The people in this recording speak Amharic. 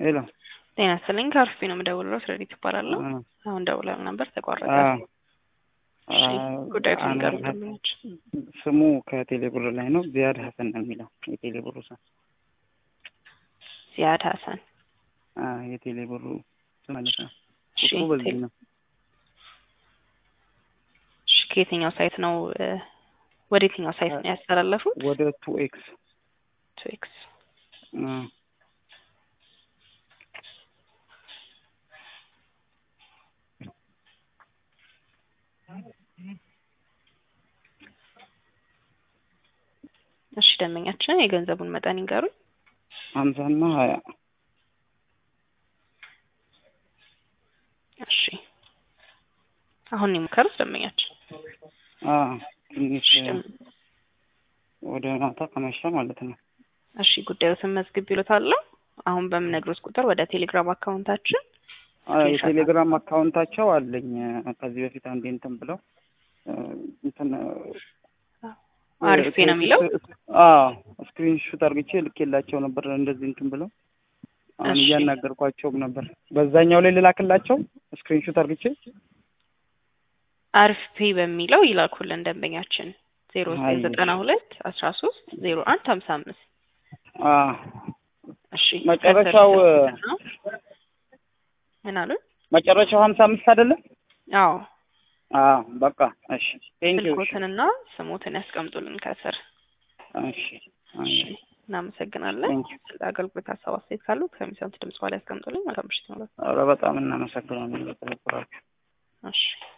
ሄሎ ጤና ይስጥልኝ ከአርፊ ነው የምደውለው። ስረዲት ይባላለሁ። አ- አሁን ደውለው ነበር ተቋረጠ። አ- እሺ አ- ጉዳዩ አን- ንገሩ ደንበኞች። ስሙ ከቴሌብር ላይ ነው። ዚያድ ሀሰን ነው የሚለው የቴሌብሩ ስም። ዚያድ ሀሰን አ የቴሌብሩ ስም ማለት ነው። እሺ ቁጥሩ በዚህ ቴል- ነው። እሺ ከየትኛው ሳይት ነው እ፣ ወደ የትኛው ሳይት ነው ያስተላለፉት? ወደ ቱ ኤክስ ቱ ኤክስ እሺ ደንበኛችን የገንዘቡን መጠን ይንገሩኝ። ሀምሳና ሀያ እሺ አሁን ነው የሞከሩት ደንበኛችን። አ ትንሽ እሺ ደም- ወደ ማታ ከመሸ ማለት ነው። እሺ ጉዳዮትን መዝግብ ይሉታለሁ። አሁን በምነግሮት ቁጥር ወደ ቴሌግራም አካውንታችን አ የቴሌግራም አካውንታቸው አለኝ። ከዚህ በፊት አንዴ እንትን ብለው እ፣ እንትን አሪፍ ነው የሚለው አዎ ስክሪን ሹት አርግቼ ልኬላቸው ነበር። እንደዚህ እንትን ብለው አሁን እሺ። እያናገርኳቸውም ነበር። በዛኛው ላይ ልላክላቸው ስክሪን ሹት አርግቼ አሪፍ ፔ በሚለው ይላኩልን ደንበኛችን ዜሮ ዘጠኝ አይ። ዘጠና ሁለት አስራ ሶስት ዜሮ አንድ ሀምሳ አምስት አ እሺ መጨረሻው ከስር ነው። ምን አሉ? መጨረሻው ሀምሳ አምስት አይደለም? አዎ አ በቃ እሺ። ቴንክ ዩ ስልኮትንና ስሞትን ያስቀምጡልን ከስር። እሺ እሺ እናመሰግናለን። ቴንክ ዩ ስለ አገልግሎት ሀሳብ አስተያየት ካሉት ከሚሰሙት ድምጽ በኋላ ያስቀምጡልኝ። መልካም ምሽት ይሁንላችሁ። ኧረ በጣም እናመሰግናለን ለተባበራችሁ። እሺ